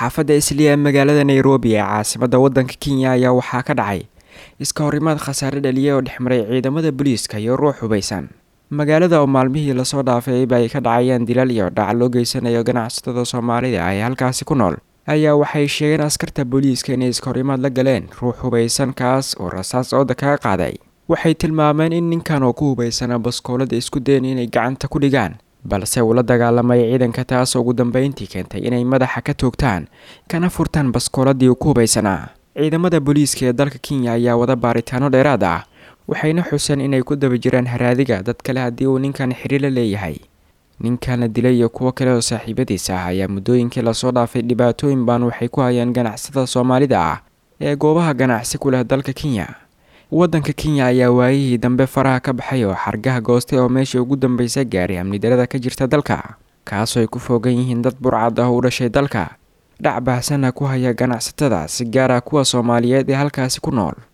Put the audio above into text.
xaafadda isliya ee magaalada nairobi ee caasimadda waddanka kenya ayaa waxaa ka dhacay iska horimaad khasaare dhaliyay oo dhexmaray ciidamada booliiska iyo ruux hubaysan magaalada oo maalmihii lasoo dhaafayba ay ka dhacayaan dilal iyo dhac loo geysanayo ganacsatada soomaalida ee halkaasi ku nool ayaa waxay sheegeen askarta booliiska inay iska horimaad la galeen ruux hubaysan kaas oo rasaas ooda kaga qaaday waxay tilmaameen in ninkan oo ku hubaysana baskoolada isku dayen inay gacanta ku dhigaan balse uu la dagaalamay ciidanka taas ugu dambeyntii keentay inay madaxa ka toogtaan kana furtaan baskooladii uu ku hubaysanaa ciidamada booliiska ee dalka kenya ayaa wada baaritaano dheeraad ah waxayna xuseen inay ku daba jiraan haraadiga dad kale haddii uu ninkan xiriir la leeyahay ninkan la dilay iyo kuwo kale oo saaxiibadiisa ah ayaa muddooyinkii lasoo dhaafay dhibaatooyin baan waxay ku hayaan ganacsada soomaalida ah ee goobaha ganacsi ku leh dalka kenya waddanka kenya ayaa waayihii dambe faraha ka baxay oo xargaha goostay oo meeshii ugu dambaysa gaaray amnidarada ka jirta dalka kaasoo ay ku foogan yihiin dad burcad ah u dhashay dalka dhac baahsana ku haya ganacsatada si gaar ah kuwa soomaaliyeed ee halkaasi ku nool